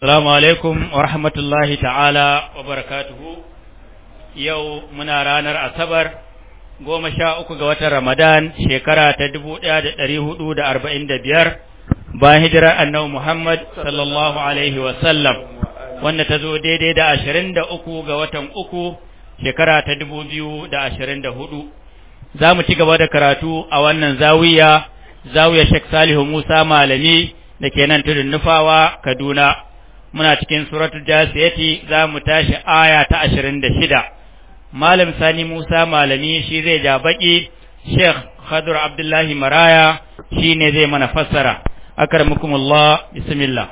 Assalamu alaikum wa rahmatullahi ta'ala wa barakatuhu. Yau muna ranar Asabar goma sha uku ga watan Ramadan shekara ta dubu ɗaya da ɗari hudu da arba'in da biyar bayan hijirar annabi Muhammad sallallahu alaihi wa sallam wanda ta zo daidai da ashirin da uku ga watan uku shekara ta dubu biyu da ashirin da hudu. Za mu ci gaba da karatu a wannan zawiya, zawiya Sheikh Salihu Musa Malami da ke nan tudun Nufawa, Kaduna. muna cikin suratul jasiyati za mu tashi aya ta ashirin da shida malam sani musa malami shi zai ja baki sheikh khadur abdullahi maraya shi ne zai mana fassara akramukumullah bismillah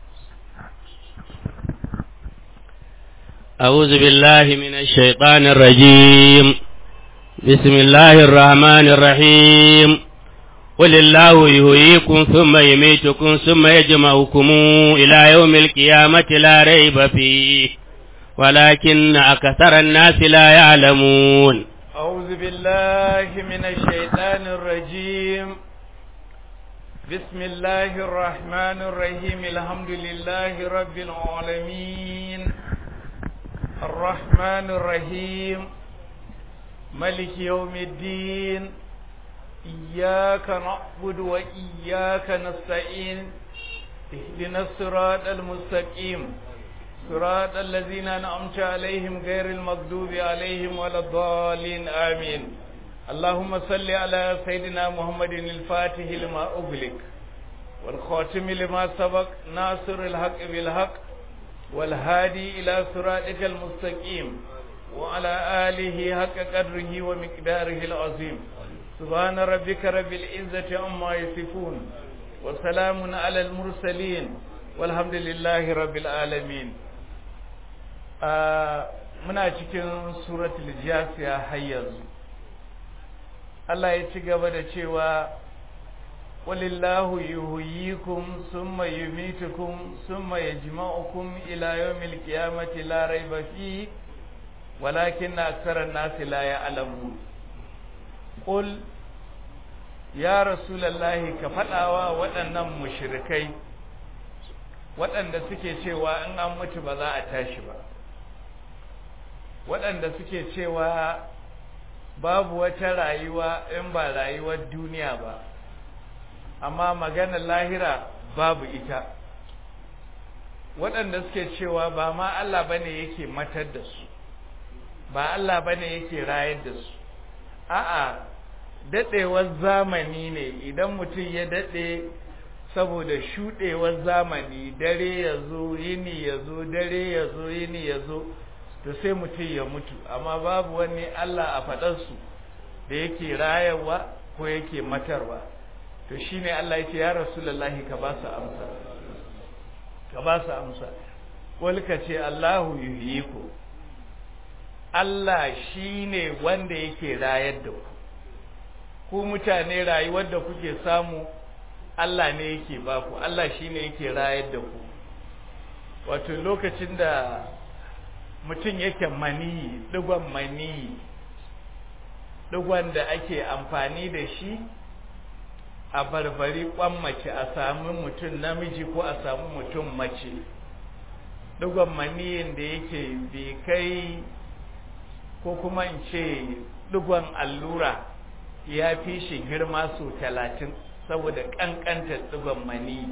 أعوذ بالله من الشيطان الرجيم بسم الله الرحمن الرحيم قل الله يهيكم ثم يميتكم ثم يجمعكم إلى يوم القيامة لا ريب فيه ولكن أكثر الناس لا يعلمون أعوذ بالله من الشيطان الرجيم بسم الله الرحمن الرحيم الحمد لله رب العالمين الرحمن الرحيم ملك يوم الدين إياك نعبد وإياك نستعين اهدنا الصراط المستقيم صراط الذين أنعمت عليهم غير المغضوب عليهم ولا الضالين آمين اللهم صل على سيدنا محمد الفاتح لما أغلق والخاتم لما سبق ناصر الحق بالحق والهادي إلى صراطك المستقيم وعلى آله حق قدره ومقداره العظيم سبحان ربك رب العزة عما يصفون وسلام على المرسلين والحمد لله رب العالمين muna cikin suratul jasiya har yanzu Allah ya ci gaba da cewa walillahu yuhyikum summa yumitukum summa yajma'ukum ila yawmil qiyamati la rayba fi walakinna aktharan nasi la ya'lamun qul ya rasulallahi ka faɗawa waɗannan mushrikai waɗanda suke cewa in an mutu ba za a tashi ba waɗanda suke cewa babu wata rayuwa in ba rayuwar duniya ba amma maganar lahira babu ita waɗanda suke cewa ba ma Allah bane yake matar da su ba Allah bane yake rayar da su a'a daɗewar zamani ne idan mutum ya daɗe saboda shuɗewar zamani dare ya zo yini ya zo dare ya zo yini ya zo to sai mutum ya mutu amma babu wani Allah a faɗarsu da yake rayarwa ko yake matarwa to shine Allah yake ya rasulullahi ka ba su amsa ka ba su amsa wal ka ce Allahu yuhyiku Allah shine wanda yake rayar da ku ku mutane rayuwar da kuke samu Allah ne yake ba ku Allah shine yake rayar da ku wato lokacin da mutum yake mani digon mani digon da ake amfani da shi a barbari kwan mace a sami mutum namiji ko a sami mutum mace digon maniyin da yake bai kai ko kuma in ce digon allura ya fi shi girma sau talatin saboda ƙanƙantar ɗigon mani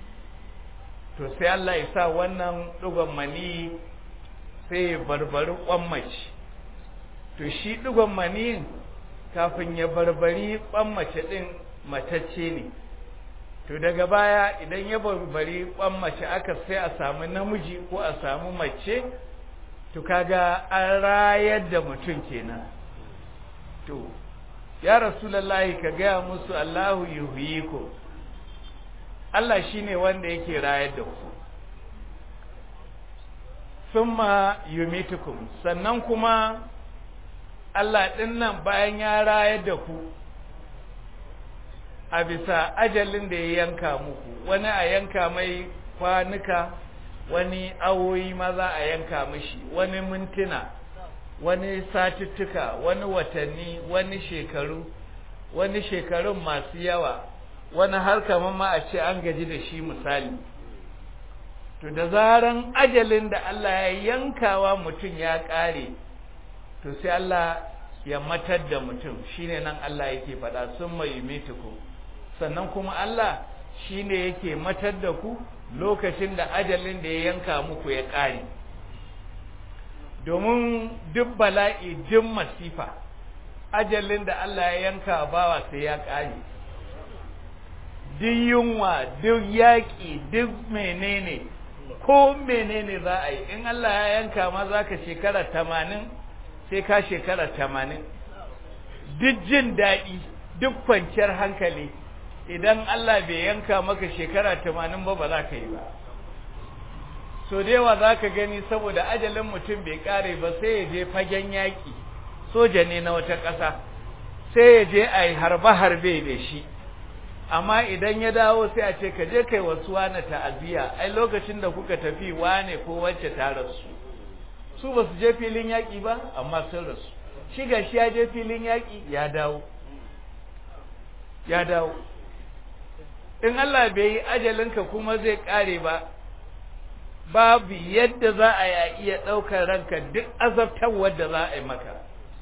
to sai Allah ya sa wannan ɗigon mani sai ya barbari ƙwammace to shi ɗigon mani kafin ya barbari ƙwammace ɗin matacce ne to daga baya idan ya barbari ƙwammace aka sai a samu namiji ko a samu mace to kaga an rayar da mutum kenan to ya rasulallahi ka gaya musu Allahu yuhyiku Allah shine wanda yake rayar da ku summa yumitukum sannan kuma Allah din nan bayan ya rayar da ku a bisa ajalin da ya yanka muku wani a yanka mai kwanuka wani awoyi maza a yanka mishi wani mintuna wani satuttuka wani watanni wani shekaru wani shekarun masu yawa wani har kamar ma a ce an gaji da shi misali to da zaran ajalin da Allah ya yankawa mutum ya ƙare to sai Allah ya matar da mutum shine nan Allah yake faɗa sun mai mituku sannan kuma Allah shine yake matar da ku lokacin da ajalin da ya yanka muku ya ƙare domin duk bala'i duk masifa ajalin da Allah ya yanka bawa sai ya ƙare duk yunwa duk yaƙi duk menene ko menene za a yi in Allah ya yanka ma za ka shekara tamanin sai ka shekara tamanin duk jin daɗi duk kwanciyar hankali idan Allah bai yanka maka shekara tamanin ba ba za ka yi ba so da yawa za ka gani saboda ajalin mutum bai ƙare ba sai ya je fagen yaƙi soja ne na wata ƙasa sai ya je a yi harbe-harbe da shi amma idan ya dawo sai a ce ka je kai wasu wane ta'aziyya ai lokacin da kuka tafi wane ko wacce ta rasu su ba su je filin yaƙi ba amma sun rasu shi ga shi ya je filin yaƙi ya dawo ya dawo in Allah bai yi ajalinka kuma zai ƙare ba babu yadda za a iya ɗaukar ranka duk azabtarwar da za a yi maka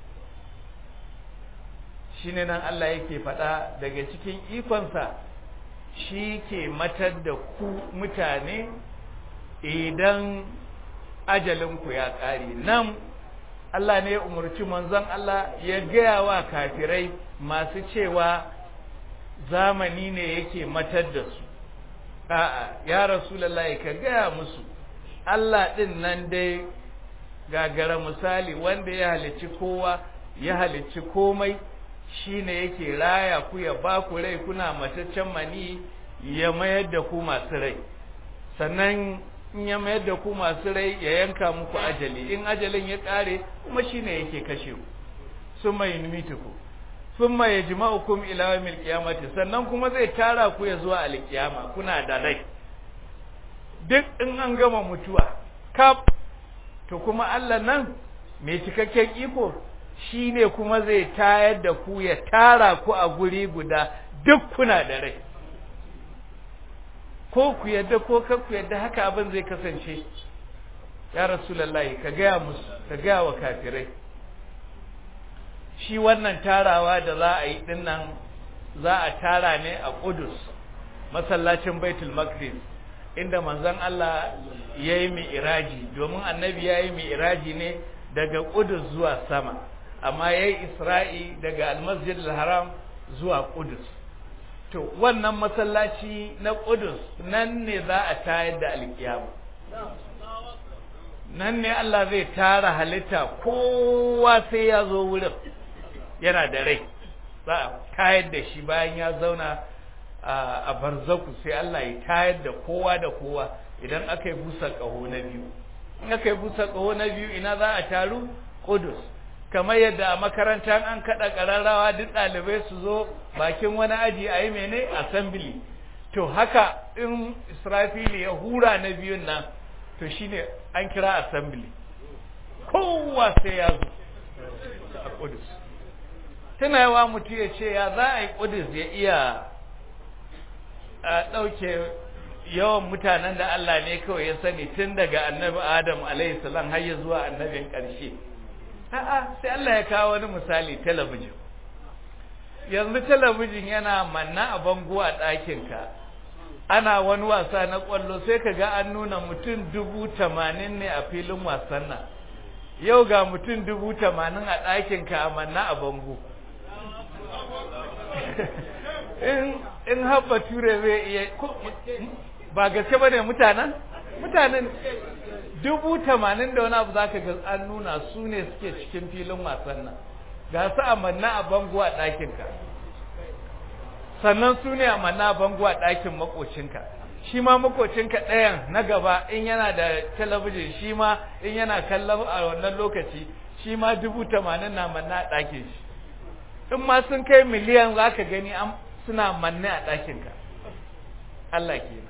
shi ne nan Allah yake faɗa daga cikin ikonsa shi ke matar da ku mutane idan ajalinku ya ƙare nan Allah ne ya umarci manzon Allah ya gaya wa kafirai masu cewa zamani ne yake matar da su a'a ya rasulullahi ka gaya musu Allah ɗin nan dai gagara misali wanda ya halicci kowa ya halicci komai shine yake raya ku ya ba ku rai kuna mataccen mani ya mayar da ku masu rai sannan in ya mayar da ku masu rai ya yanka muku ajali in ajalin ya ƙare kuma shine yake kashe ku sun mai numituku sun mai jima'ukum ila yawmil qiyamati sannan kuma zai tara ku ya zuwa alkiyama kuna da rai duk in an gama mutuwa kaf to kuma Allah nan mai cikakken iko shi ne kuma zai tayar da ku ya tara ku a guri guda duk kuna da rai ko ku yadda ko kan ku yadda haka abin zai kasance ya rasulullahi ka gaya musu ka gaya wa kafirai shi wannan tarawa da za a yi dinnan za a tara ne a Qudus masallacin Baitul Maqdis inda manzon Allah ya yi mi'iraji domin annabi ya yi mi'iraji ne daga Qudus zuwa sama amma ya yi Isra'i daga almasjid haram zuwa Qudus to wannan masallaci na Qudus nan ne za a tayar da alkiyama nan ne Allah zai tara halitta kowa sai ya zo wurin yana da rai za a tayar da shi bayan ya zauna a barzaku sai Allah ya tayar da kowa da kowa idan aka yi busa ƙaho na biyu in aka yi busa ƙaho na biyu ina za a taru Qudus kamar yadda a makaranta an kaɗa ƙararrawa duk ɗalibai su zo bakin wani aji a yi mene assembly to haka in Israfili ya hura na biyun nan to shine an kira assembly kowa sai ya zo a Qudus tana yawa mutum ya ce ya za a yi Qudus ya iya a ɗauke yawan mutanen da Allah ne kawai ya sani tun daga annabi Adam alaihi salam har ya zuwa annabin ƙarshe a'a sai Allah ya kawo wani misali talabijin yanzu talabijin yana manna a bango a ɗakinka ana wani wasa na ƙwallo sai ka ga an nuna mutum dubu tamanin ne a filin wasan nan yau ga mutum dubu tamanin a ɗakinka a manna a bango in in haɓa ture zai iya ba gaske ba ne mutanen mutanen dubu tamanin da wani abu za ka ga an nuna su ne suke cikin filin wasan nan ga su amanna a bango a ɗakinka sannan su ne amanna a bango a ɗakin makocinka shi ma makocinka ɗayan na gaba in yana da talabijin shi ma in yana kallon a wannan lokaci shi ma dubu tamanin na manna a ɗakin shi in ma sun kai miliyan za ka gani suna manne a ɗakinka Allah kenan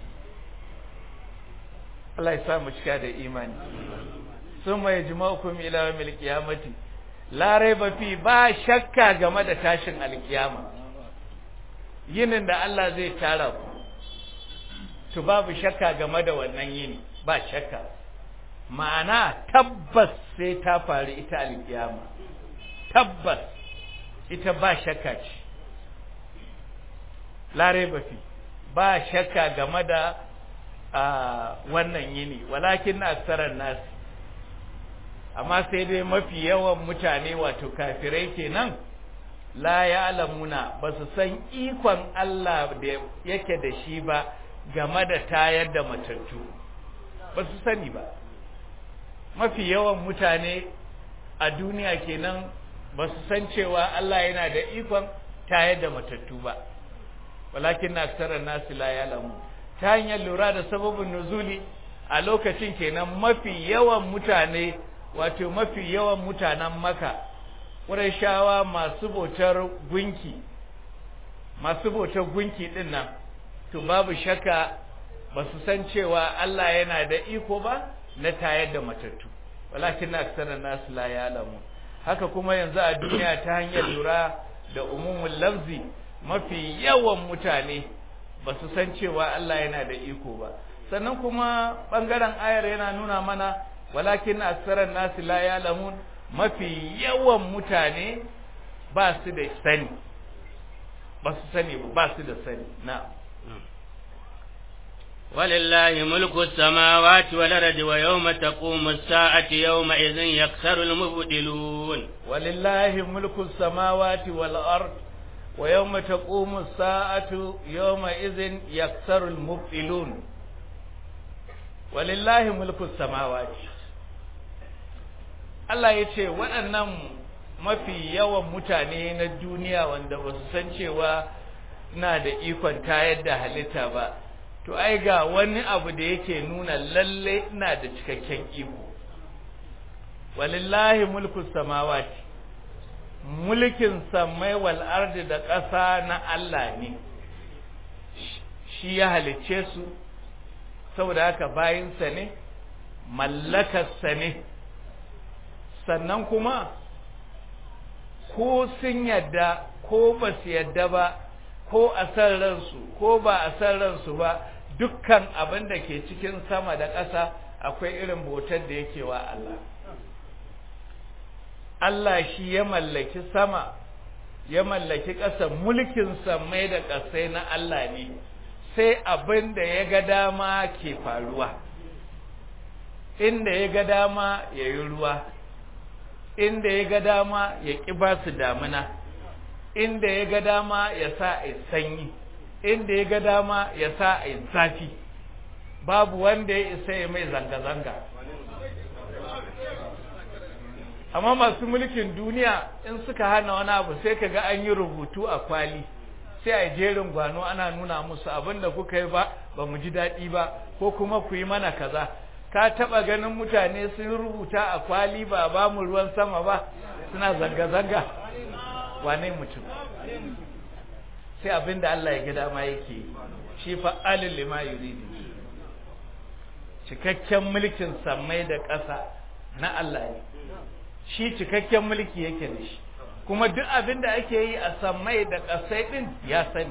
Allah ya sa mu cika da imani sun mai jima'ukum ila yawmil qiyamati la raiba fi ba shakka game da tashin alkiyama yinin da Allah zai tara ku to babu shakka game da wannan yini ba shakka ma'ana tabbas sai ta faru ita alkiyama tabbas ita ba shakka ce lare bafi ba shakka game da wannan yini walakin na aksarar nasi amma sai dai mafi yawan mutane wato kafirai kenan la ya alamuna ba su san ikon Allah da yake da shi ba game da tayar da matattu ba su sani ba mafi yawan mutane a duniya kenan ba su san cewa Allah yana da ikon tayar da matattu ba walakin na aksarar nasu la ya alamu ta hanyar lura da sababin nuzuli a lokacin kenan mafi yawan mutane wato mafi yawan mutanen maka shawa masu bautar gunki masu bautar gunki din nan to babu shakka ba su san cewa Allah yana da iko ba na tayar da matattu walakin na aksarar nasu la ya'lamu haka kuma yanzu a duniya ta hanyar lura da umumul lafzi mafi yawan mutane ba su san cewa Allah yana da iko ba sannan kuma bangaren ayar yana nuna mana walakin aksarar nasu la ya'lamun mafi yawan mutane ba su da sani ba su sani ba su da sani na ولله ملك السماوات والأرض ويوم تقوم الساعة يومئذ يكثر المبدلون ولله ملك السماوات والأرض ويوم تقوم الساعة يومئذ يكثر المبدلون ولله ملك السماوات Allah ya ce waɗannan mafi yawan mutane na duniya wanda ba su san cewa na da ikon tayar da halitta ba to ai ga wani abu da yake nuna lalle ina da cikakken iko walillahi mulku samawati mulkin samai wal ardi da ƙasa na Allah ne shi ya halicce su saboda haka bayinsa ne mallakarsa ne sannan kuma ko sun yadda ko ba su yadda ba ko a san ransu ko ba a san ransu ba dukkan abin da ke cikin sama da ƙasa akwai irin bautar da yake wa Allah Allah shi ya mallaki sama ya mallaki ƙasa mulkin samai da ƙasai na Allah ne sai abin da ya ga dama ke faruwa inda ya ga dama ya yi ruwa inda ya ga dama ya ƙi ba su damuna inda ya ga dama ya sa a sanyi inda ya ga dama ya sa a zafi babu wanda ya isa ya mai zanga-zanga amma masu mulkin duniya in suka hana wani abu sai ka ga an yi rubutu a kwali sai a jerin gwano ana nuna musu abin da kuka yi ba ba mu ji daɗi ba ko kuma ku yi mana kaza ka taɓa ganin mutane sun rubuta a kwali ba ba mu ruwan sama ba suna zanga-zanga wane mutum sai abin da Allah ya ga dama yake shi fa'alin lima yuridu cikakken mulkin sammai da ƙasa na Allah ne shi cikakken mulki yake da shi kuma duk abin da ake yi a sammai da ƙasai ɗin ya sani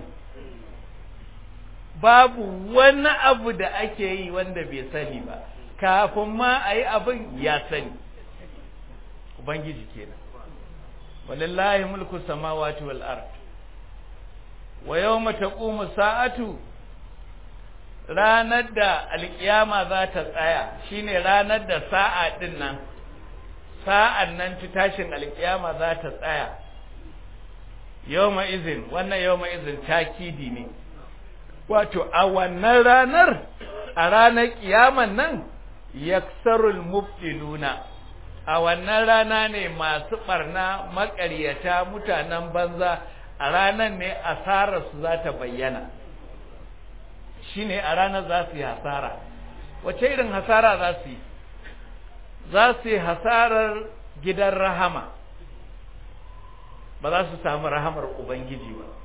babu wani abu da ake yi wanda bai sani ba kafin ma a yi abin ya sani ubangiji kenan walillahi mulku samawati wal ard wa yawma taqumu sa'atu ranar da alkiyama za ta tsaya shine ranar da sa'a din nan sa'an nan ta tashin alkiyama za ta tsaya yawma izin wannan yawma izin takidi ne wato a wannan ranar a ranar kiyaman nan yaksarul mubtiluna a wannan rana ne masu barna makaryata mutanen banza a ranar ne asararsu za ta bayyana shine a ranar za su yi hasara wace irin hasara za su yi za su yi hasarar gidan rahama ba za su samu rahamar ubangiji ba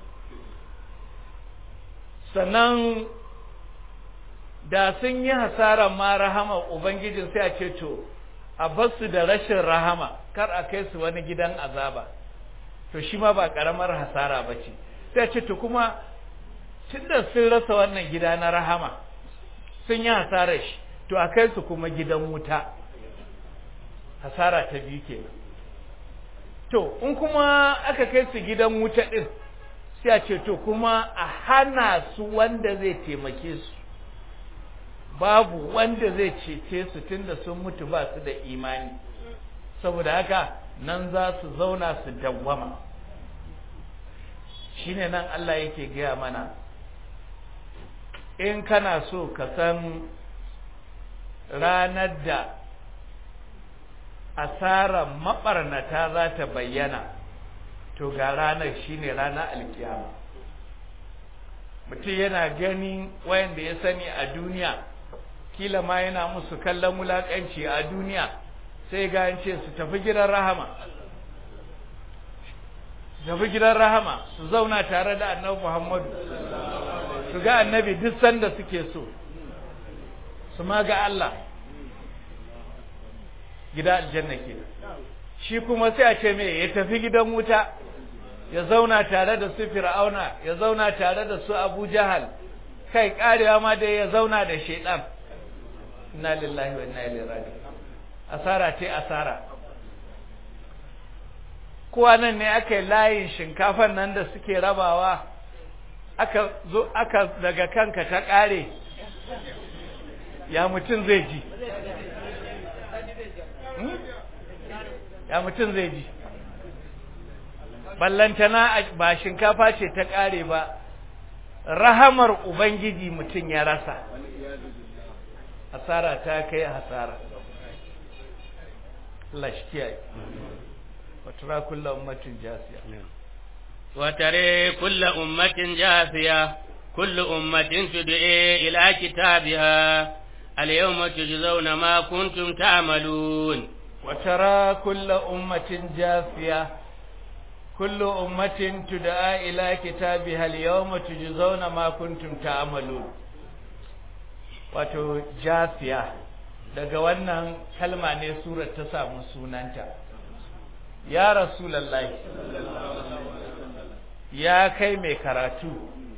sannan da sun yi hasarar ma rahamar ubangijin sai a ce to a basu da rashin rahama kar a kai su wani gidan azaba to shi ma ba karamar hasara ba ce sai ce to kuma tunda sun rasa wannan gida na rahama sun yi hasarar shi to a kai su kuma gidan wuta hasara ta biyu kenan to in kuma aka kai su gidan wuta din sai a ce to kuma a hana su wanda zai taimake su babu wanda zai cece su tunda sun mutu ba su da imani saboda haka nan za su zauna su dawwama shine nan Allah yake gaya mana in kana so ka san ranar da asarar maɓarnata za ta bayyana to ga ranar shine ranar alkiyama mutum yana ganin wayanda ya sani a duniya kila ma yana musu kallon wulaƙanci a duniya sai ga an ce su tafi gidan rahama su tafi gidan rahama su zauna tare da annabi muhammadu su ga annabi duk sanda suke so su ma ga Allah gida aljanna ke shi kuma sai a ce me ya tafi gidan wuta ya zauna tare da su fir'auna ya zauna tare da su abu jahal kai karewa ma dai ya zauna da shaidan inna lillahi wa inna ilaihi raji'un asara ce asara kowa nan ne aka yi layin shinkafan nan da suke rabawa aka zo aka daga kanka ta kare ya mutum zai ji ya mutum zai ji ballantana ba shinkafa ce ta ƙare ba rahamar ubangiji mutum ya rasa hasara ta kai hasara Allah shi kiyaye watura kullu ummatin jasiya وترى كل أمة جاثية كل أمة تدعي إلى كتابها اليوم تجزون ما كنتم تعملون وترى كل أمة جاثية كل أمة تدعى إلى كتابها اليوم تجزون ما كنتم تعملون wato jasiya daga wannan kalma ne surar ta samu sunanta ya rasulallahi ya kai mai karatu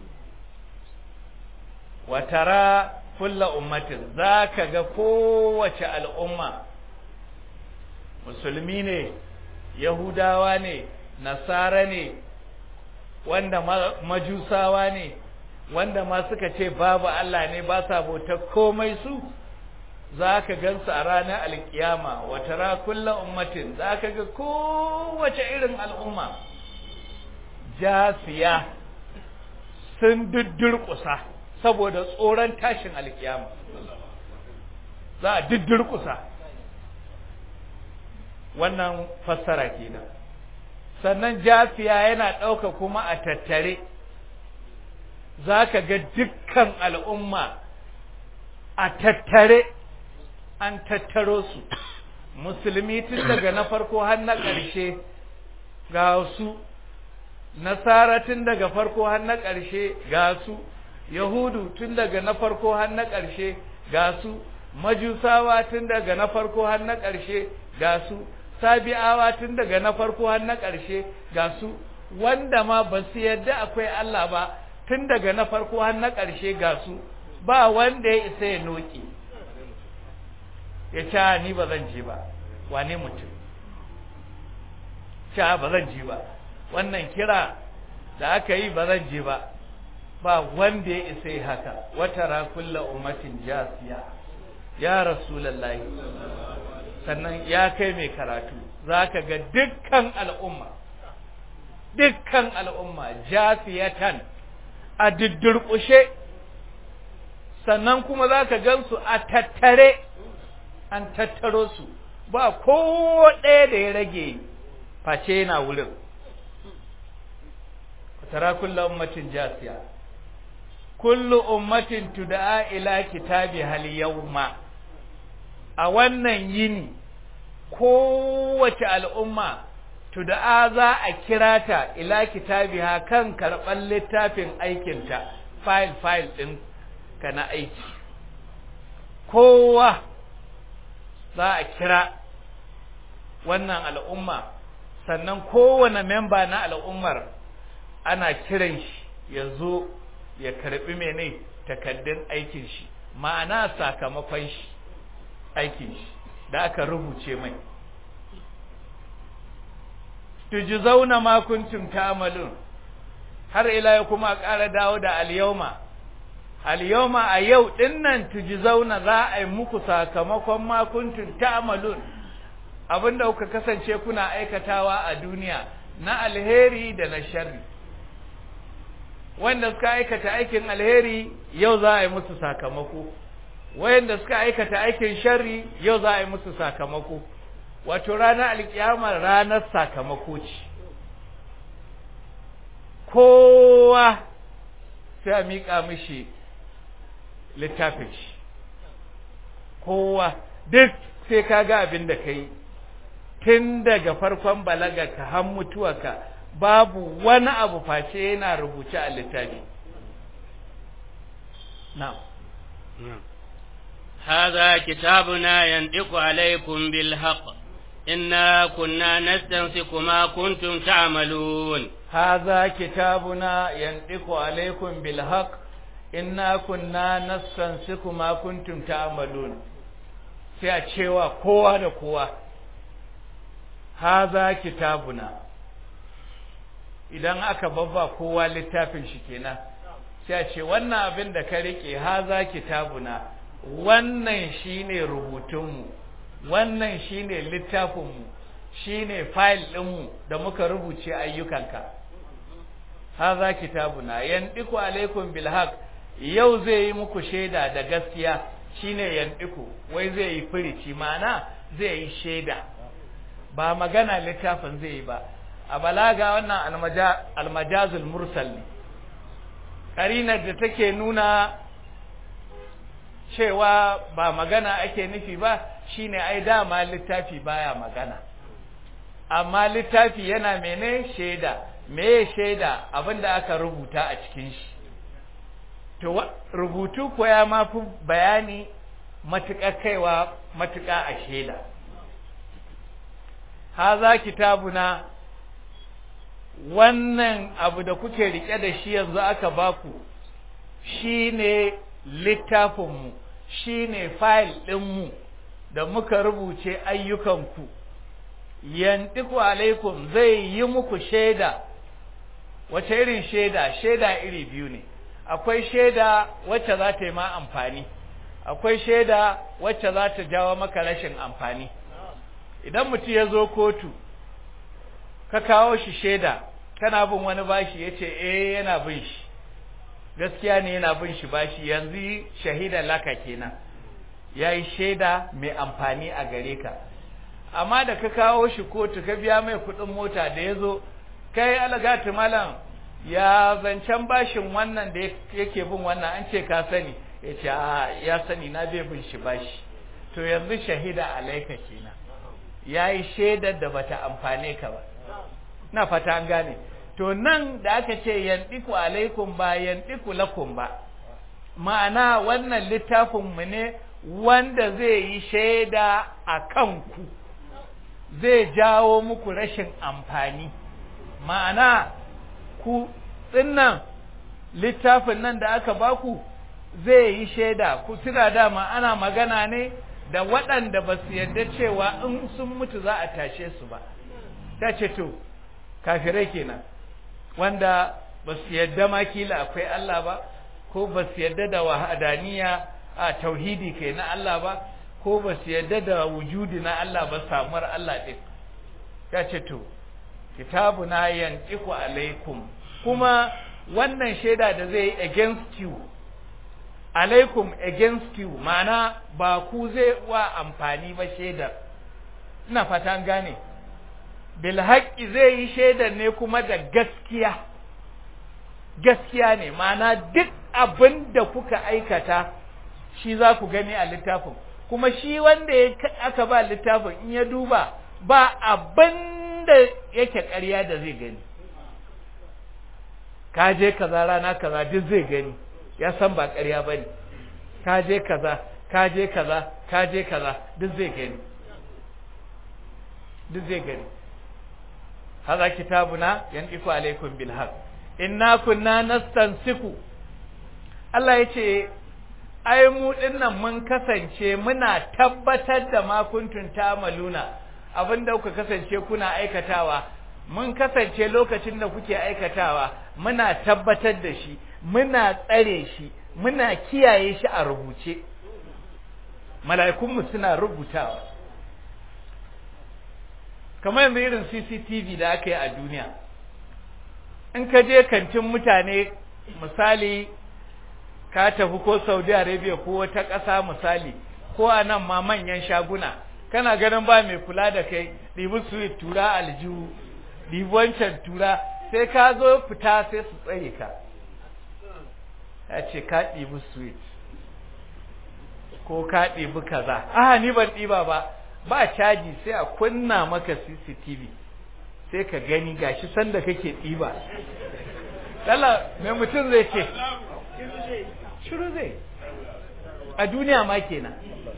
watara kulla ummatin za ka ga kowace al'umma musulmi ne yahudawa ne nasara ne wanda majusawa ne wanda ma suka ce babu Allah ne ba sa bauta komai su za ka gansu a ranar alkiyama wata ra kulla ummatin za ka ga kowace irin al'umma jasiya sun duddurkusa saboda tsoron tashin alkiyama za a duddurkusa wannan fassara kenan sannan jafiya yana ɗauka kuma a tattare za ka ga dukkan al'umma a tattare an tattaro su musulmi tun daga na farko har na ƙarshe ga su nasara tun daga farko har na ƙarshe ga su yahudu tun daga na farko har na ƙarshe ga su majusawa tun daga na farko har na ƙarshe ga su sabi'awa tun daga na farko har na ƙarshe ga su wanda ma ba su yadda akwai Allah ba tun daga na farko har na ƙarshe ga su ba wanda ya isa ya noki ya ce ni ba zan je ba wane mutum ce ba zan je ba wannan kira da aka yi ba zan je ba ba wanda ya isa ya haka wata ra kulla ummatin jasiya ya rasulallahi sannan ya kai mai karatu za ka ga dukkan al'umma dukkan al'umma jasiyatan a diddurkushe sannan kuma za ka gansu a tattare an tattaro su ba ko ɗaya da ya rage face yana wurin tara kullu ummatin jasiya kullu ummatin tud'a ila kitabi hal yawma a wannan yini kowace al'umma tud'a za a kira ta ila kitabiha kan karɓar littafin aikinta file file ɗin ka na aiki kowa za a kira wannan al'umma sannan kowane memba na al'ummar ana kiran shi ya zo ya karbi mene takaddun aikin shi ma'ana sakamakon shi aikin shi da aka rubuce mai tujzauna ma kuntum ta'malun har ila ya kuma ƙara dawo da al-yawma al-yawma a yau dinnan tujzauna za a yi muku sakamakon ma kuntum ta'malun abinda kuka kasance kuna aikatawa a duniya na alheri da na sharri wanda suka aikata aikin alheri yau za a yi musu sakamako wayanda suka aikata aikin sharri yau za a yi musu sakamako wato ranar alkiyama ranar sakamako ce kowa sai a miƙa mishi littafin shi kowa duk sai ka ga abin da ka yi tun daga farkon balaga ka har mutuwarka babu wani abu face yana rubuce a littafi na'am هذا كتابنا ينطق عليكم بالحق إنا كنا نستنسك ما كنتم تعملون هذا كتابنا ينطق عليكم بالحق إنا كنا نستنسك ما كنتم تعملون sai a cewa kowa da kowa haza kitabuna idan aka babba kowa littafin shi kenan sai a ce wannan abin da ka rike haza kitabuna wannan shine rubutunmu wannan shine littafinmu shine fayil ɗinmu da muka rubuce ayyukanka haza kitabuna yandiku alaikum bilhaq yau zai yi muku shaida da gaskiya shine yandiku wai zai yi firici ma'ana zai yi shaida ba magana littafin zai yi ba a balaga wannan almajazul mursal ne ƙarinar da take nuna cewa ba magana ake nufi ba shine ai dama littafi baya magana amma littafi yana mene shaida meye shaida abinda aka rubuta a cikin shi to rubutu ko ya mafi bayani matuƙa kaiwa matuƙa a shaida haza kitabuna wannan abu da kuke rike da shi yanzu aka baku shine littafinmu shine fayil ɗinmu da muka rubuce ayyukanku yantiku alaikum zai yi muku shaida wace irin shaida shaida iri biyu ne akwai shaida wacce za ta yi ma amfani akwai shaida wacce za ta jawo maka rashin amfani idan mutum ya zo kotu ka kawo shi shaida kana bin wani bashi ya ce eh yana bin shi gaskiya ne yana bin shi bashi yanzu shahida laka kenan ya yi shaida mai amfani a gare ka amma da ka kawo shi kotu ka biya mai kuɗin mota da ya zo kai alagati malam ya zancen bashin wannan da yake bin wannan an ce ka sani ya ce a ya sani na bai bin shi bashi to yanzu shahida alaika kenan ya yi shaidar da bata amfane ka ba na fata an gane to nan da aka ce yandiku alaikum ba yandiku lakum ba ma'ana wannan littafinmu ne wanda zai yi shaida a kanku zai jawo muku rashin amfani ma'ana ku tsinnan littafin nan da aka baku zai yi shaida ku tuna dama ana magana ne da waɗanda ba su yarda cewa in sun mutu za a tashe su ba ta ce to kafirai kenan wanda ba su yarda ma kila akwai Allah ba ko ba su yarda da wahadaniya a tauhidi kai na Allah ba ko ba su yarda da wujudi na Allah ba samuwar Allah ɗin ta ce to kitabuna yantiku alaikum kuma wannan shaida da zai yi against you alaikum against you ma'ana ba ku zai wa amfani ba shaidar ina fatan gane bil haqqi zai yi shaidar ne kuma da gaskiya gaskiya ne ma'ana duk abin da kuka aikata shi za ku gani a littafin kuma shi wanda aka ba littafin in ya duba ba abin da yake ƙarya da zai gani ka je kaza rana kaza duk zai gani ya san ba ƙarya ba ne ka je kaza ka je kaza ka je kaza duk zai gani duk zai gani haza kitabuna yantiku alaikum bil haqq inna kunna nastansiku Allah ya ce ai mu dinnan mun kasance muna tabbatar da ma kuntum ta'maluna abinda kuka kasance kuna aikatawa mun kasance lokacin da kuke aikatawa muna tabbatar da shi muna tsare shi muna kiyaye shi a rubuce mala'ikunmu suna rubutawa kamar yanzu irin CCTV da aka yi a duniya in ka je kantin mutane misali ka tafi ko Saudi Arabia ko wata ƙasa misali ko a nan ma manyan shaguna kana ganin ba mai kula da kai ɗibi su tura aljihu ɗibi wancan tura sai ka zo fita sai su tsaye ka ya ce ka ɗibi sweet ko ka ɗibi kaza ah ni ban ɗiba ba ba caji sai a kunna maka CCTV sai ka gani gashi sanda kake ɗiba Lala mai mutum zai ce shiru zai a duniya ma kenan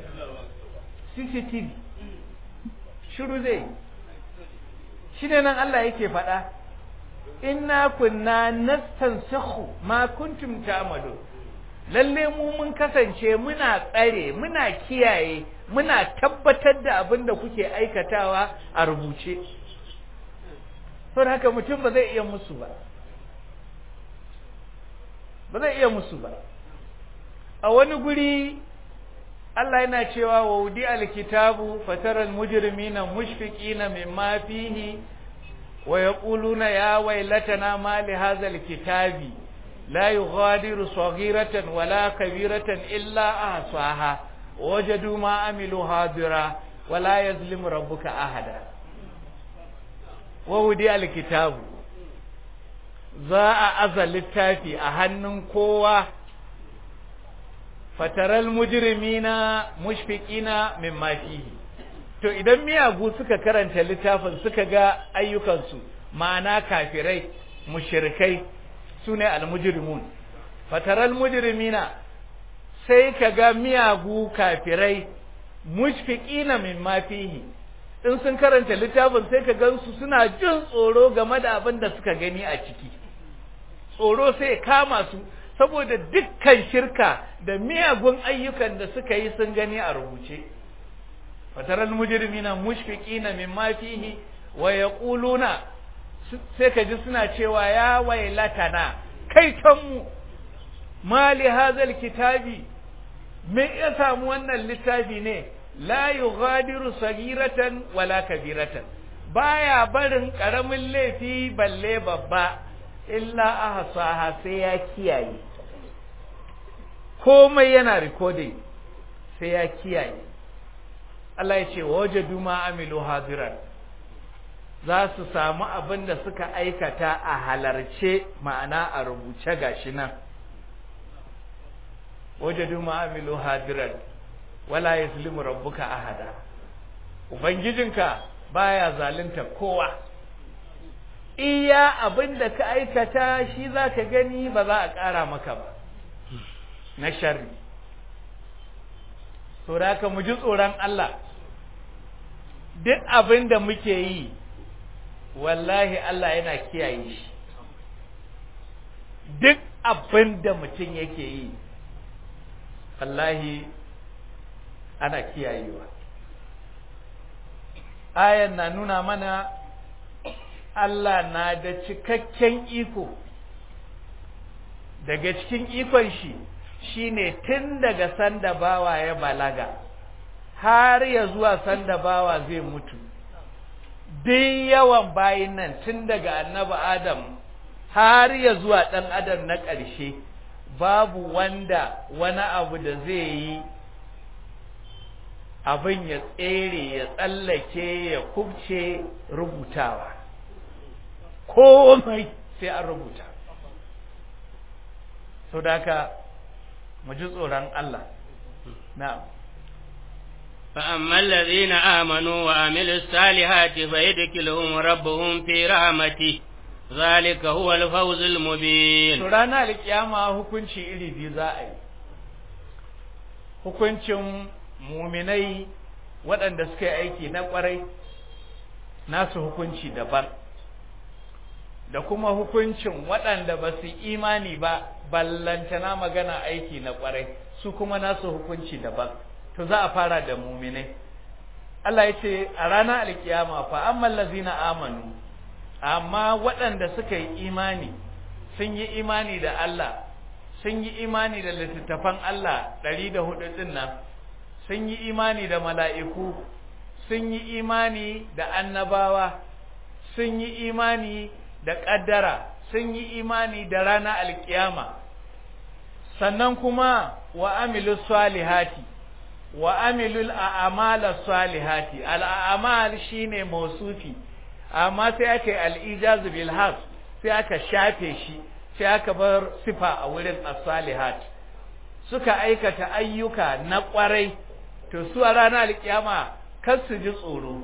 CCTV shiru zai shi ne nan Allah yake faɗa inna kunna nastansikhu ma kuntum ta'malu lalle mu mun kasance muna tsare muna kiyaye muna tabbatar da abin da kuke aikatawa a rubuce don haka mutum ba zai iya musu ba ba zai iya musu ba a wani guri Allah yana cewa wa wudi alkitabu fataral mujrimina mushfiqina mimma fihi wa yaquluna ya waylatana ma li hadha alkitabi la yughadiru saghiratan wala kabiratan illa ahsaha wajadu ma amilu hadira wala yazlimu rabbuka ahada wa wudi alkitabu za a aza littafi a hannun kowa fataral mujrimina mushfiqina mimma fihi to idan miyagu suka karanta littafin suka ga ayyukansu ma'ana kafirai mushrikai sune almujrimun fataral mujrimina sai ka ga miyagu kafirai mushfiqina mimma fihi in sun karanta littafin sai ka gansu suna jin tsoro game da abin da suka gani a ciki tsoro sai ya kama su saboda dukkan shirka da miyagun ayyukan da suka yi sun gani a rubuce fataral mujrimina mushfiqina mimma fihi wa yaquluna sai ka ji suna cewa ya wailatana kai tanmu mali hazal kitabi me ya samu wannan littafi ne la yughadiru sagiratan wala kabiratan baya barin karamin laifi balle babba illa ahsaha sai ya kiyaye komai yana recording sai ya kiyaye Allah ya ce wajadu ma amilu hadiran za su samu abin da suka aikata a halarce ma'ana a rubuce gashi nan wajadu ma amilu hadiran wala yuzlimu rabbuka ahada ubangijinka baya zalunta kowa iya abin da ka aikata shi za ka gani ba za a ƙara maka ba na sharri ka mu ji tsoron Allah duk abin da muke yi wallahi Allah yana kiyaye shi duk abin da mutum yake yi wallahi ana kiyayewa ayan na nuna mana Allah na da cikakken iko daga cikin ikon shi shine tun daga sanda bawa ya balaga har ya zuwa sanda bawa zai mutu duk yawan bayin nan tun daga annabi Adam har ya zuwa ɗan adam na ƙarshe babu wanda wani abu da zai yi abin ya tsere ya tsallake ya kubce rubutawa komai sai an rubuta sau da haka mu ji tsoron Allah na'am فأما الذين آمنوا وعملوا الصالحات فيدخلهم ربهم في رحمته ذلك هو الفوز المبين to ranar alkiyama hukunci iri biyu za a yi hukuncin muminai waɗanda suka yi aiki na ƙwarai nasu hukunci daban da kuma hukuncin waɗanda ba su imani ba ballantana magana aiki na ƙwarai su kuma nasu hukunci daban to za a fara da muminai Allah ya ce a ranar alkiyama fa amma lazina amanu amma waɗanda suka yi imani sun yi imani da Allah sun yi imani da littattafan Allah ɗari da hudu ɗin nan sun yi imani da mala'iku sun yi imani da annabawa sun yi imani da ƙaddara sun yi imani da rana alkiyama sannan kuma wa amilu salihati wa amilul a'amala salihati al'amal shine mausufi amma sai aka yi al'ijazu bil has sai aka shafe shi sai aka bar sifa a wurin as-salihat suka aikata ayyuka na kwarai to su a ranar alkiyama kar su ji tsoro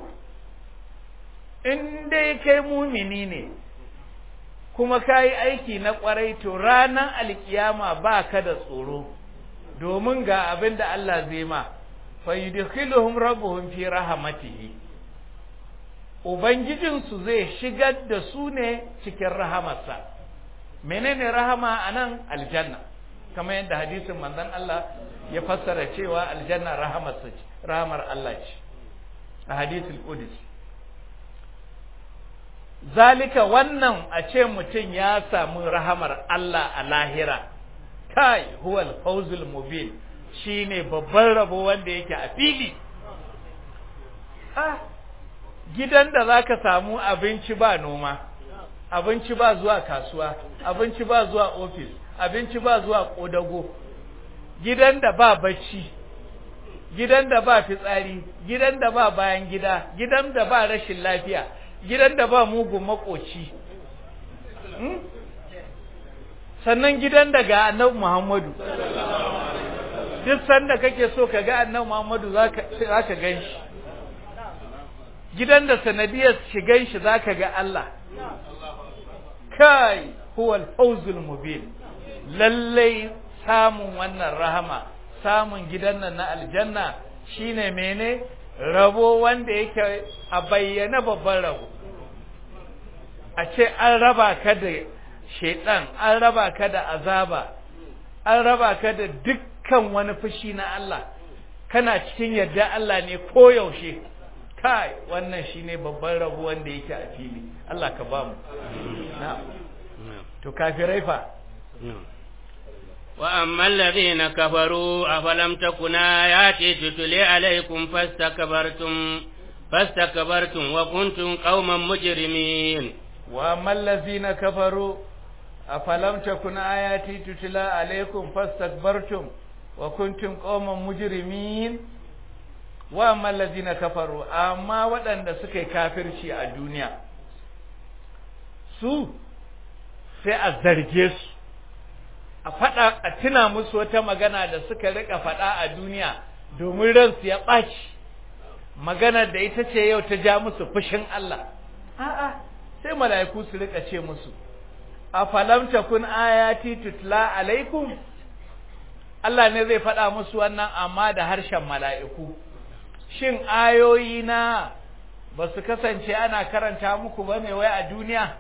in dai kai mumini ne kuma ka yi aiki na kwarai to ranar alkiyama ba ka da tsoro domin ga abin da Allah zai ma fa yudkhiluhum rabbuhum fi rahmatihi ubangijinsu zai shigar da su ne cikin rahamarsa menene rahama anan aljanna kamar yadda hadisin manzon Allah ya fassara cewa aljanna rahamarsa ce rahamar Allah ce a hadisul qudsi zalika wannan a ce mutum ya samu rahamar Allah a lahira kai huwal fawzul mubin shine babban rabo wanda yake a fili ah gidan da zaka samu abinci ba noma abinci ba zuwa kasuwa abinci ba zuwa ofis abinci ba zuwa kodago gidan da ba bacci gidan da ba fitsari gidan da ba bayan gida gidan da ba rashin lafiya gidan da ba mugun makoci sannan gidan da ga annabi Muhammadu duk sanda kake so ka ga annabi Muhammadu zaka zaka ganshi gidan da sanadiyar shigan shi zaka ga Allah kai huwa al-fawzul mubin lalle samun wannan rahama samun gidan nan na aljanna shine mene rabo wanda yake a bayyana babban rabo a ce an raba ka da shaidan an raba ka da azaba an raba ka da dukkan wani fushi na Allah kana cikin yadda Allah ne koyaushe kai wannan shine babban rabo wanda yake a fili Allah ka bamu to kafirai fa وأما الذين كفروا أفلم تكن آياتي تتلي عليكم فاستكبرتم فاستكبرتم وكنتم قوما مجرمين وأما الذين كفروا أفلم تكن آياتي تتلى عليكم فاستكبرتم وكنتم قوما مجرمين وأما الذين كفروا أما ودن سكي كافر شيء الدنيا su sai a zarge su a faɗa a tuna musu wata magana da suka rika faɗa a duniya domin ransu ya ɓaci maganar da ita ce yau ta ja musu fushin Allah a'a sai mala'iku su rika ce musu a falam takun ayati tutla alaikum Allah ne zai faɗa musu wannan amma da harshen mala'iku shin ayoyi na ba su kasance ana karanta muku ba ne wai a duniya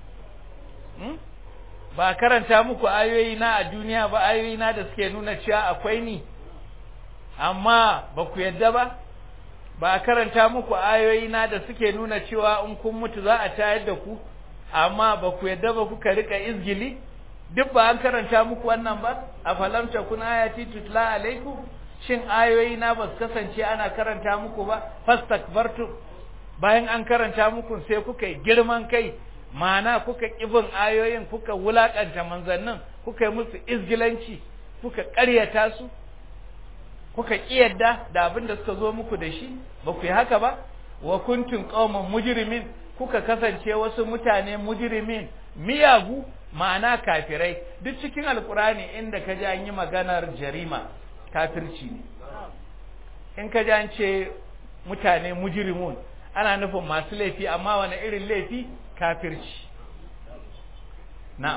ba karanta muku ayoyi na a duniya ba ayoyi na da suke nuna cewa akwai ni amma ba ku yadda ba ba karanta muku ayoyi na da suke nuna cewa in kun mutu za a tayar da ku amma ba ku yadda ba kuka rika izgili duk ba an karanta muku wannan ba a falamta kun ayati tutla alaikum shin ayoyi na ba su kasance ana karanta muku ba fastakbartum bayan an karanta muku sai kuka yi girman kai mana kuka kibin ayoyin kuka wulakanta manzannin kuka yi musu izgilanci kuka ƙaryata su kuka kiyarda da abin da suka zo muku da shi ba ku yi haka ba wa kuntum qauman mujrimin kuka kasance wasu mutane mujrimin miyagu ma'ana kafirai duk cikin alkurani inda ka ji an yi maganar jarima kafirci ne in ka ji an ce mutane mujrimun ana nufin masu laifi amma wani irin laifi kafirci na'am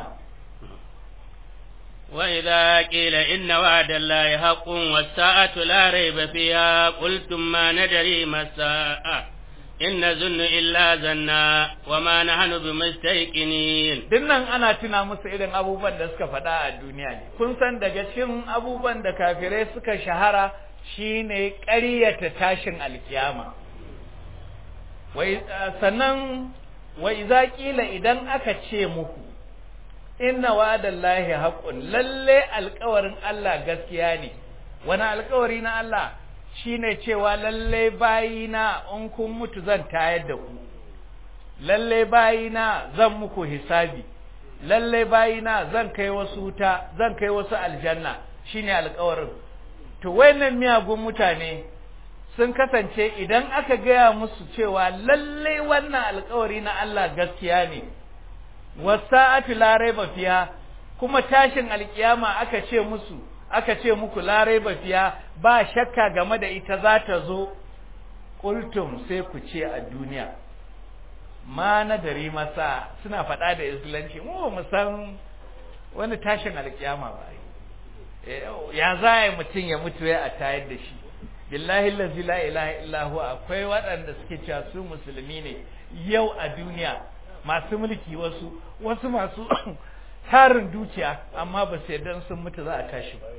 وإذا قيل إن وعد الله حق والساعة لا ريب فيها قلتم ما ندري ما الساعة إن نظن إلا ظنا وما نحن بمستيقنين dinnan ana tuna musu irin abubuwan da suka faɗa a duniya ne kun san daga cikin abubuwan da kafirai suka shahara shine ƙaryata tashin alkiyama wai sannan wa idza qila idan aka ce muku inna wa'adallahi haqqun lalle alƙawarin Allah gaskiya ne wani alƙawari na Allah shine cewa lalle bayina in kun mutu zan tayar da ku lalle bayina zan muku hisabi lalle bayina zan kai wasu wuta zan kai wasu aljanna shine alƙawarin to wayannan miyagun mutane sun kasance idan aka gaya musu cewa lalle wannan alƙawari na Allah gaskiya ne wasa'atu la raiba fiha kuma tashin alkiyama aka ce musu aka ce muku la raiba fiha ba shakka game da ita za ta zo qultum sai ku ce a duniya ma nadari masa suna faɗa da islanci mu mu san wani tashin alkiyama ba ya za ya mutum ya mutu ya a tayar da shi billahi allazi la ilaha illa huwa akwai waɗanda suke cewa su musulmi ne yau a duniya masu mulki wasu wasu masu tarin dukiya amma ba su yarda sun mutu za a tashi ba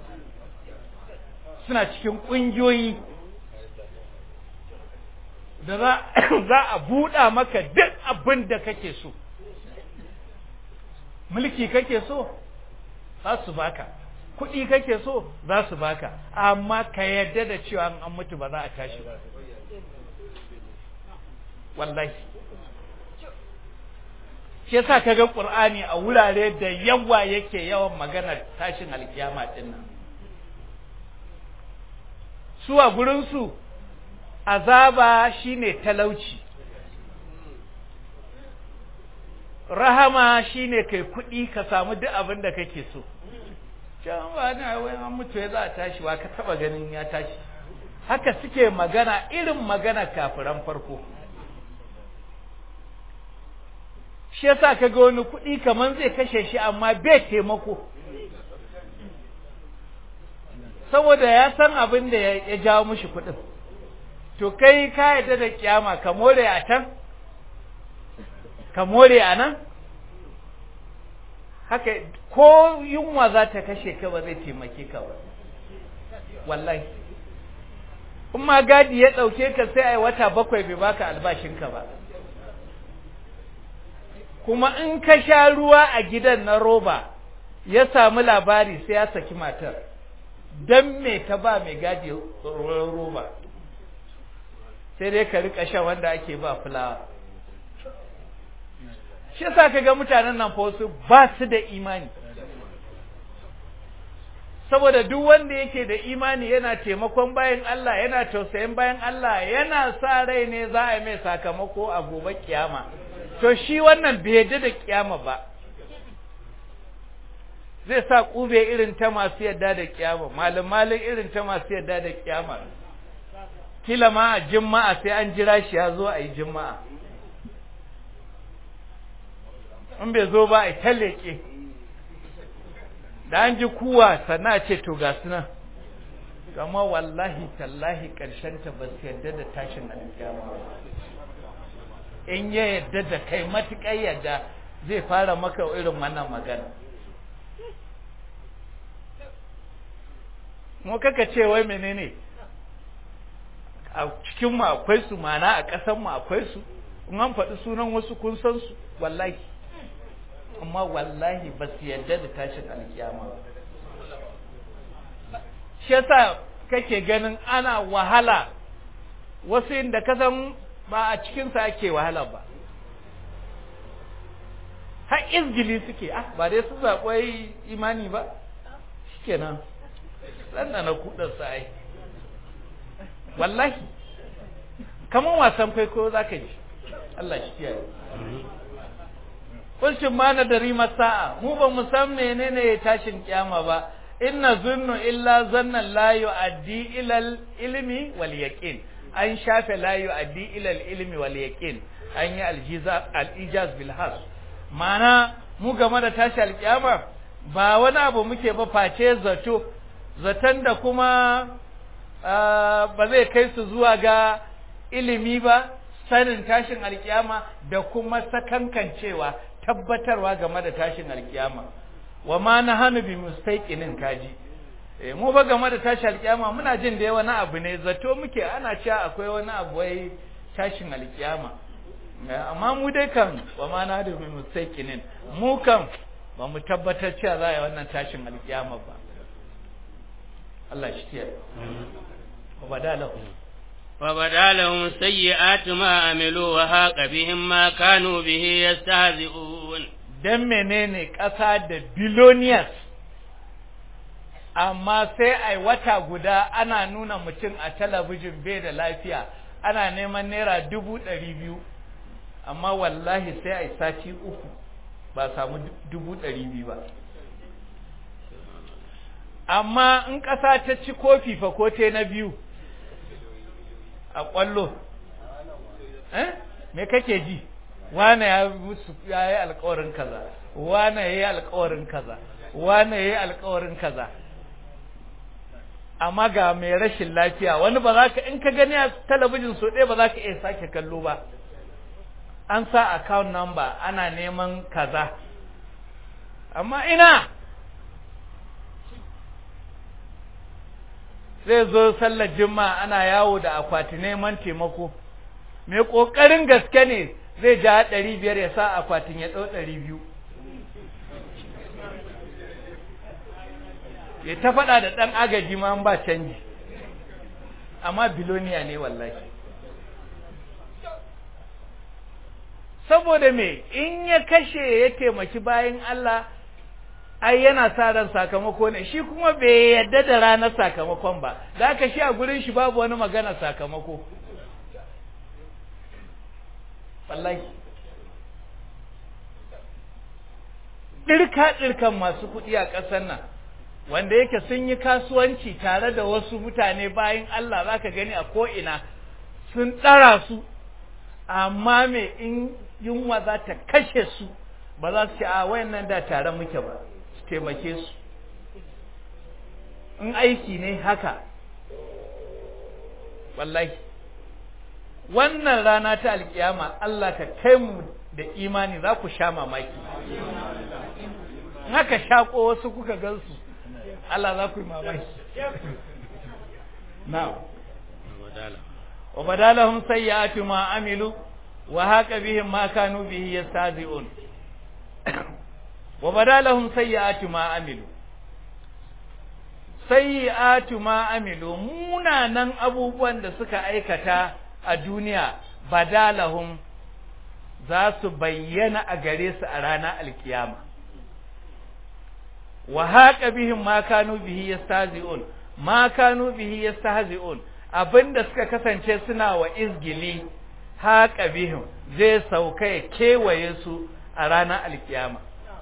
suna cikin ƙungiyoyi da za a buɗa maka duk abin da kake so mulki kake so za su baka kuɗi kake so za su baka amma ka yarda da cewa an mutu ba za a tashi ba wallahi shi yasa kaga Qur'ani a wurare da yawa yake yawan magana tashin alkiyama din nan su a gurin su azaba shine talauci rahama shine kai kuɗi ka samu duk abin da kake so can ba na wai an mutu ya za a tashi wa ka taba ganin ya tashi haka suke magana irin magana kafiran farko shi yasa kaga wani kuɗi kaman zai kashe shi amma bai taimako saboda ya san abin da ya jawo mishi kuɗin to kai ka yadda da kiyama ka more a can ka more a nan haka ko yunwa za ta kashe ka ba zai taimake ka ba wallahi in ma gadi ya ɗauke ka sai a yi wata bakwai bai baka albashinka ba kuma in ka sha ruwa a gidan na roba ya samu labari sai ya saki matar don me ta ba mai gadi ruwan roba sai dai ka rika sha wanda ake ba fulawa shi yasa ka ga mutanen nan fa wasu ba su da imani saboda duk wanda yake da imani yana taimakon bayan Allah yana tausayin bayan Allah yana sa rai ne za a yi mai sakamako a gobe kiyama to shi wannan bai yadda da kiyama ba zai sa kube irin ta masu yadda da kiyama malin malin irin ta masu yadda da kiyama kila ma a jima'a sai an jira shi ya zo a yi jima'a in bai zo ba a ta leƙe da an ji kuwa sana ce to ga suna gama wallahi tallahi ƙarshen ta ba su yadda da tashin alkiyama in ya yadda da kai matuƙar yadda zai fara maka irin wannan magana mu kaka ce wai menene a cikin mu akwai su mana a ƙasar mu akwai su in an faɗi sunan wasu kun san su wallahi amma wallahi ba su yadda da tashin alkiyama shi yasa kake ganin ana wahala wasu inda ka san ba a cikinsa ake wahala ba har izgili suke ah ba dai su zaɓai imani ba shikenan ɗan na kuɗin sa ai wallahi kamar wasan kwaikwayo za ka ji Allah shi kiyaye kulcin ma na dari sa'a mu ba mu san menene tashin kiyama ba inna zunnu illa zannan la yu'addi ila ilmi wal yaqin an shafe la yu'addi ila ilmi wal yaqin an yi aljiza al-ijaz bil has mana mu game da tashi alkiyama ba wani abu muke ba face zato zaton da kuma ba zai kai su zuwa ga ilimi ba sanin tashin alkiyama da kuma sakankancewa tabbatarwa game da tashin alkiyama wa ma nahanu bi mustaqinin kaji eh mu ba game da tashin alkiyama muna jin da wani abu ne zato muke ana cewa akwai wani abu wai tashin alkiyama amma mu dai kan wa ma nahanu bi mustaqinin mu kan ba mu tabbatar cewa za a yi wannan tashin alkiyama ba Allah shi kiyaye wa badalahu وبدا لهم سيئات ما عملوا وهاق بهم ما كانوا به يستهزئون dan menene ƙasa da billionaires amma sai ai wata guda ana nuna mutum a talabijin bai da lafiya ana neman naira dubu ɗari biyu amma wallahi sai ai sati uku ba samu dubu ɗari biyu ba amma in ƙasa ta ci kofi fa ko te na biyu a ƙwallo eh me kake ji wane ya musu ya yi alƙawarin kaza wane ya yi alƙawarin kaza wane ya yi alƙawarin kaza amma ga mai rashin lafiya wani ba za ka in ka gani a talabijin so ɗaya ba za ka iya sake kallo ba an sa account number ana neman kaza amma ina zai zo sallar juma'a ana yawo da akwati neman taimako mai ƙoƙarin gaske ne zai ja ɗari biyar ya sa akwatin ya ɗau ɗari biyu ya ta faɗa da ɗan agaji ma ba canji amma biloniya ne wallahi saboda me in ya kashe ya taimaki bayan Allah ai yana sa ran sakamako ne shi kuma bai yadda da ranar sakamakon ba da aka shi a gurin shi babu wani magana sakamako wallahi ɗirka ɗirkan masu kuɗi a ƙasar nan wanda yake sun yi kasuwanci tare da wasu mutane bayan Allah za ka gani a ko'ina sun ɗara su amma me in yunwa za ta kashe su ba za su ce a wayannan da tare muke ba su taimake su in aiki ne haka wallahi wannan rana ta alkiyama Allah ka kai mu da imani za ku sha mamaki haka shako wasu kuka gansu Allah za ku yi mamaki na'am wa badalahum sayyi'atu ma amilu wa haqa bihim ma kanu bihi yastahzi'un wa badalahum sayyi'atu ma amilu sayyi'atu ma amilu munanan abubuwan da suka aikata a duniya badalahum za su bayyana a gare su a ranar alkiyama wa haqa bihim ma kanu bihi yastahzi'un ma kanu bihi yastahzi'un abinda suka kasance suna wa izgili haqa bihim zai sauka ya kewaye su a ranar alkiyama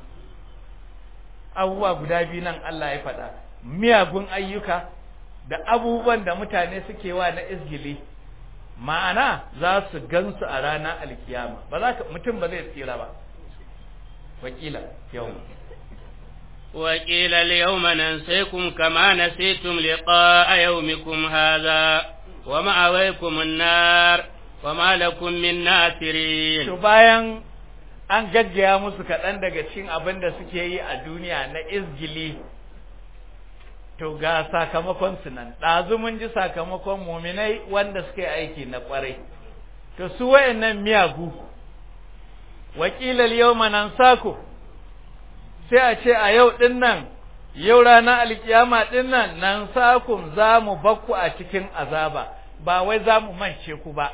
abubuwa guda biyu nan Allah ya faɗa miyagun ayyuka da abubuwan da mutane suke wa na izgili ma'ana za su gansu a ranar alkiyama ba za ka mutum ba zai tsira ba wakila yau وقيل اليوم ننسيكم كما نسيتم لقاء يومكم هذا ومأويكم النار وما لكم من ناصرين to bayan an gaggaya musu kaɗan daga cikin abin da suke yi a duniya na izgili to ga sakamakon su nan ɗazu mun ji sakamakon muminai wanda suka yi aiki na ƙwarai to su wayannan miyagu wakilal yau nan sako sai a ce a yau ɗin nan yau ranar alkiyama ɗin nan nan sakun za mu bakku a cikin azaba ba wai za mu mance ku ba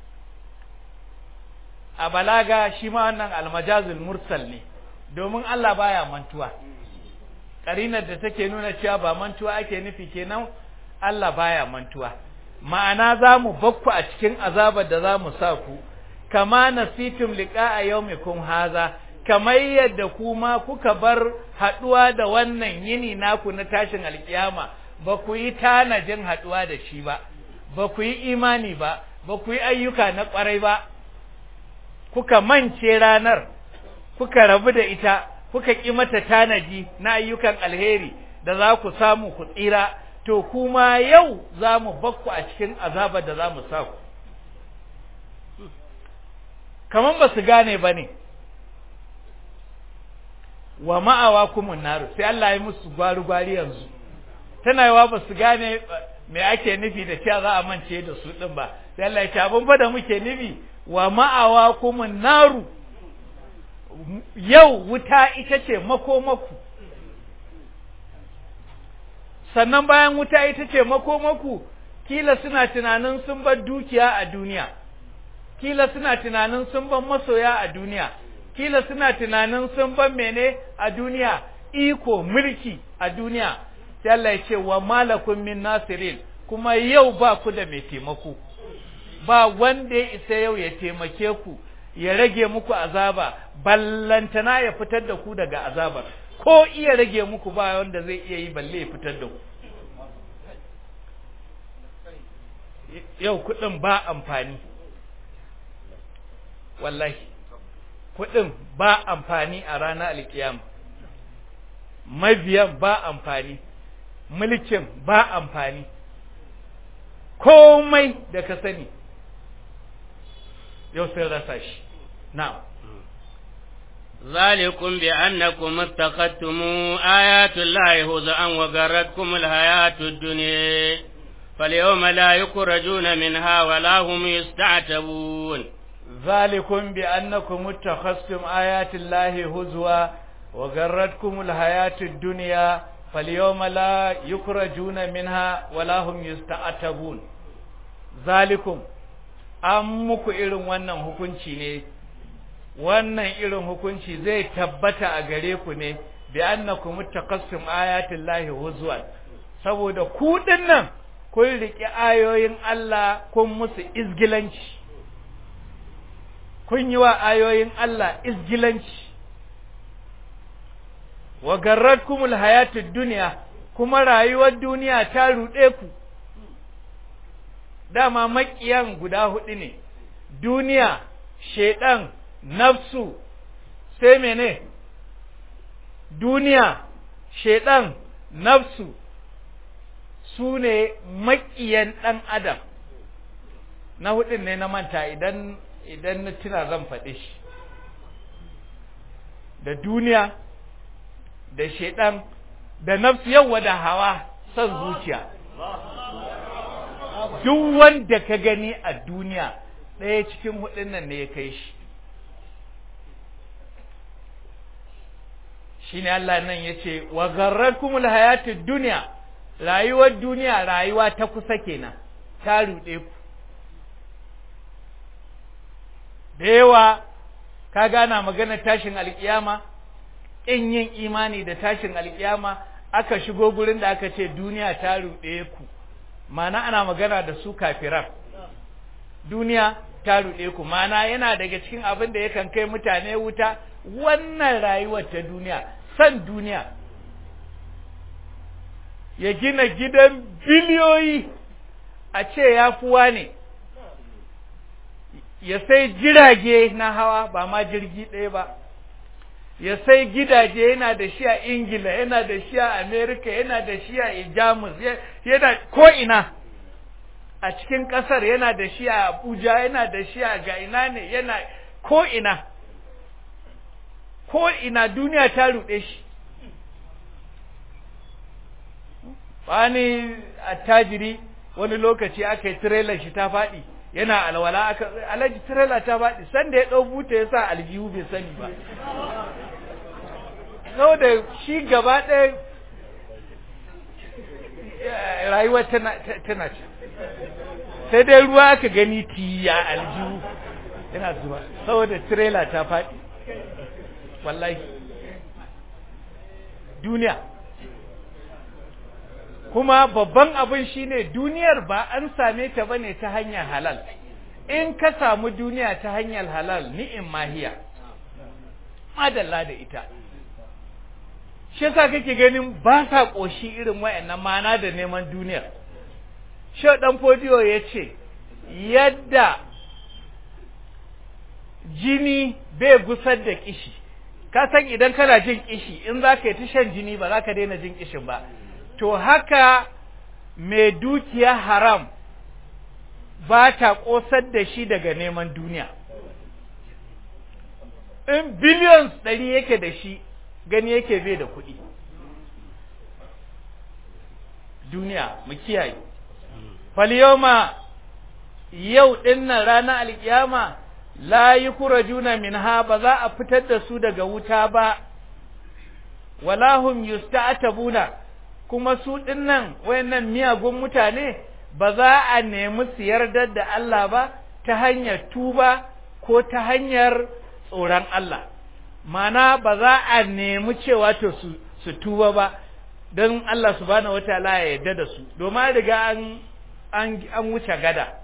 a balaga shi ma wannan almajazul mursal ne domin Allah baya mantuwa karinar da take nuna cewa ba mantuwa ake nufi kenan Allah baya mantuwa ma'ana za mu bakku a cikin azabar da za mu sa ku kama nasitum liqa'a yawmikum haza kamar yadda kuma kuka bar haduwa da wannan yini naku na tashin alkiyama ba ku yi tanajin haduwa da shi ba ba ku yi imani ba ba ku yi ayyuka na kwarai ba kuka mance ranar kuka rabu da ita kuka ƙi mata tanaji na ayyukan alheri da za ku samu ku tsira to kuma yau za mu bakku a cikin azabar da za mu sa ku kaman ba su gane ba ne wa ma'awa kumun naru sai Allah ya musu gwari-gwari yanzu tana yawa ba su gane me ake nufi da cewa za a mance da su ɗin ba sai Allah ya ce abin fa da muke nufi wa ma'awa kumun naru yau wuta ita ce makomaku sannan bayan wuta ita ce makomaku kila suna tunanin sun bar dukiya a duniya kila suna tunanin sun bar masoya a duniya kila suna tunanin sun bar mene a duniya iko mulki a duniya sai Allah ya ce wa malakum min nasirin kuma yau ba ku da mai taimako ba wanda ya isa yau ya taimake ku ya rage muku azaba ballantana ya fitar da ku daga azabar ko iya rage muku ba wanda zai iya yi balle ya fitar da ku yau kuɗin ba amfani wallahi kuɗin ba amfani a ranar alkiyama mabiyan ba amfani mulkin ba amfani komai da ka sani yau sun rasa shi na'am ذلكم بأنكم اتخذتم آيات الله هزءا وغرتكم الحياة الدنيا فاليوم لا يخرجون منها ولا هم يستعتبون ذلكم بأنكم اتخذتم آيات الله هزوا وغرتكم الحياة الدنيا فاليوم لا يخرجون منها ولا هم يستعتبون ذلكم an muku irin wannan hukunci ne wannan irin hukunci zai tabbata a gare ku ne bi annakum taqassum ayatin lahi huzwan saboda ku dinnan kun riƙe ayoyin Allah kun musu izgilanci kun yi wa ayoyin Allah izgilanci wa garratkumul hayatud dunya kuma rayuwar duniya ta ruɗe ku dama maƙiyan guda huɗu ne duniya shaiɗan nafsu sai mene duniya shaiɗan nafsu su ne maƙiyan ɗan adam na hudun ne na manta idan idan na tuna zan faɗi shi da duniya da shaiɗan da nafsu yawa da hawa son zuciya duk wanda ka gani a duniya ɗaya cikin hudun nan ne ya kai shi shine Allah nan yace wa garrakumul hayatud dunya rayuwar duniya rayuwa ta kusa kenan ta rude ku da yawa ka gana magana tashin alkiyama in yin imani da tashin alkiyama aka shigo gurin da aka ce duniya ta rude ku mana ana magana da su kafiran duniya ta rude ku mana yana daga cikin abin da yakan kai mutane wuta wannan rayuwar ta duniya san duniya ya gina gidan biliyoyi a ce ya fuwa ne ya sai jirage na hawa ba ma jirgi ɗaya ba ya sai gidaje yana da shi a ingila yana da shi a amerika yana da shi a jamus yana ko'ina a cikin ƙasar yana da shi a abuja yana da shi a ga ina ne yana ko'ina ko'ina duniya ta ruɗe shi wani attajiri wani lokaci aka yi trailer shi ta faɗi yana alwala aka alaji trailer ta faɗi sanda ya ɗau buta ya sa aljihu bai sani ba saboda shi gaba ɗaya rayuwar tana tana ce sai dai ruwa aka gani tiya aljihu yana zuwa saboda trailer ta faɗi wallahi duniya kuma babban abin shine duniyar ba an same ta bane ta hanyar halal in ka samu duniya ta hanyar halal ni'im mahiya madalla da ita shi yasa kake ganin ba sa koshi irin wayannan mana da neman duniyar shi dan fodiyo yace yadda jini bai gusar da kishi ka san idan kana jin kishi in za ka yi ta shan jini ba za ka daina jin kishin ba to haka mai dukiya haram ba ta ƙosar da shi daga neman duniya in billions ɗari yake da shi gani yake bai da kuɗi duniya mu kiyaye falyoma yau dinnan ranar alkiyama la yukrajuna minha ba za a fitar da su daga wuta ba wala hum yusta'tabuna kuma su dinnan wayannan miyagun mutane ba za a nemi su yarda da Allah ba ta hanyar tuba ko ta hanyar tsoron Allah mana ba za a nemi cewa to su, su tuba ba don Allah subhanahu wataala ya yarda da su domin riga an an an wuce gada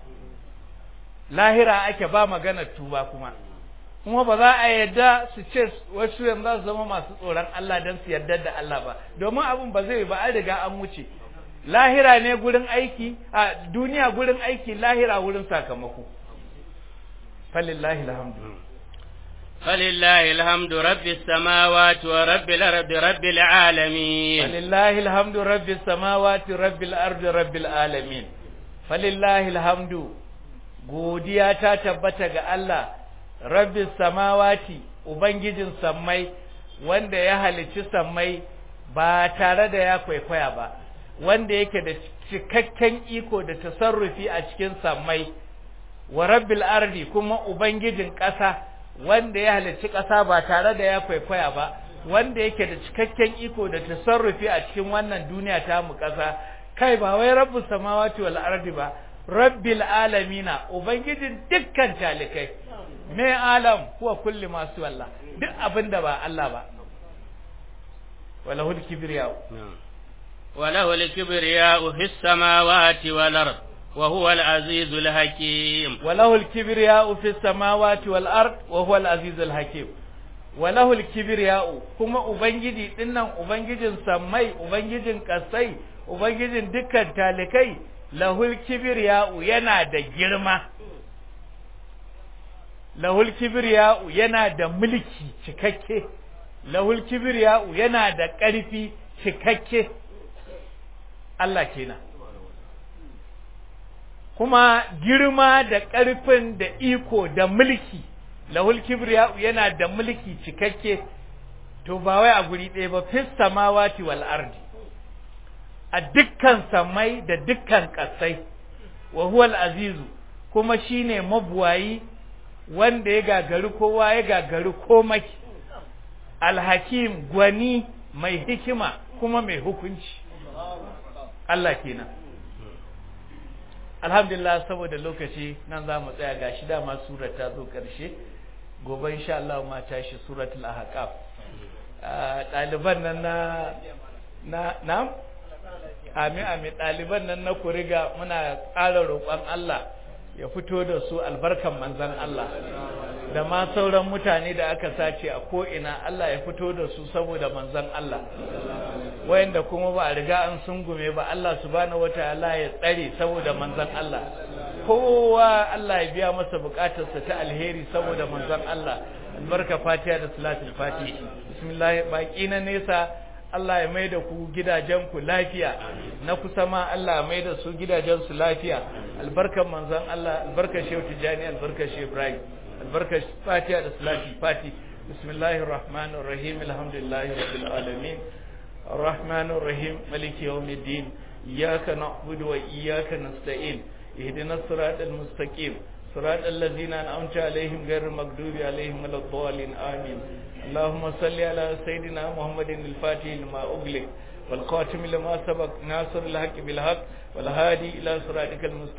lahira ake ba magana tuba kuma kuma ba za a yarda su ce wasu yanzu za su zama masu tsoron Allah don su yarda da Allah ba domin abin ba zai ba an riga an wuce lahira ne gurin aiki a duniya gurin aiki lahira wurin sakamako falillahi alhamdu فلله الحمد رب السماوات ورب الأرض رب العالمين فلله الحمد رب السماوات رب الأرض رب العالمين فلله الحمد godiya ta tabbata ga Allah rabbis samawati ubangijin sammai wanda ya halicci sammai ba tare da ya kwaikwaya ba wanda yake da cikakken iko da tasarrufi a cikin sammai wa rabbil ardi kuma ubangijin ƙasa wanda ya halicci ƙasa ba tare da ya kwaikwaya ba wanda yake da cikakken iko da tasarrufi a cikin wannan duniya ta mu ƙasa kai ba wai rabbus samawati wal ardi ba rabbil alamina ubangijin dukkan talikai me alam huwa kulli masu wallah duk abinda ba Allah ba walahul kibriya وله الكبرياء في السماوات والأرض وهو العزيز الحكيم وله الكبرياء في السماوات والأرض وهو العزيز الحكيم وله الكبرياء كما ubangiji dinnan ubangijin sammai ubangijin kasai ubangijin dukkan talikai lahul kibriya'u yana da girma lahul kibriya'u yana da mulki cikakke lahul kibriya'u yana da ƙarfi cikakke Allah kenan kuma girma da ƙarfin da iko da mulki lahul kibriya'u yana da mulki cikakke to ba wai a guri ɗaya ba fis samawati wal ardi a dukkan samai da dukkan ƙasai wa huwal azizu kuma shine mabuwayi wanda ya gagari kowa ya gagari komai alhakim gwani mai hikima kuma mai hukunci Allah kenan alhamdulillah saboda lokaci nan za mu tsaya gashi dama surar ta zo ƙarshe gobe insha Allah ma tashi suratul ahqaf ɗaliban nan na na na amin amin ɗaliban nan na kuriga muna ƙara roƙon Allah ya fito da su albarkan manzan Allah da ma sauran mutane da aka sace a ko'ina Allah ya fito da su saboda manzan Allah wayanda kuma ba a riga an sungume ba Allah subhanahu wataala ya tsare saboda manzan Allah kowa Allah ya biya masa bukatarsa ta alheri saboda manzan Allah albarka fatiha da salatul fatiha bismillah baki na nesa Allah ya mai da ku gidajenku lafiya na kusa ma Allah ya mai da su gidajensu lafiya albarkan manzon Allah albarkar Shehu Tijani albarkar Shehu Ibrahim albarkar Fatiha da Salati Fati bismillahir rahmanir rahim alhamdulillahi rabbil alamin arrahmanir rahim maliki yawmiddin iyyaka na'budu wa iyyaka nasta'in ihdinas siratal mustaqim صراط الذين أنعمت عليهم غير المغضوب عليهم ولا الضالين آمين اللهم صل على سيدنا محمد الفاتح لما أغلق والخاتم لما سبق ناصر الحق بالحق والهادي إلى صراطك المستقيم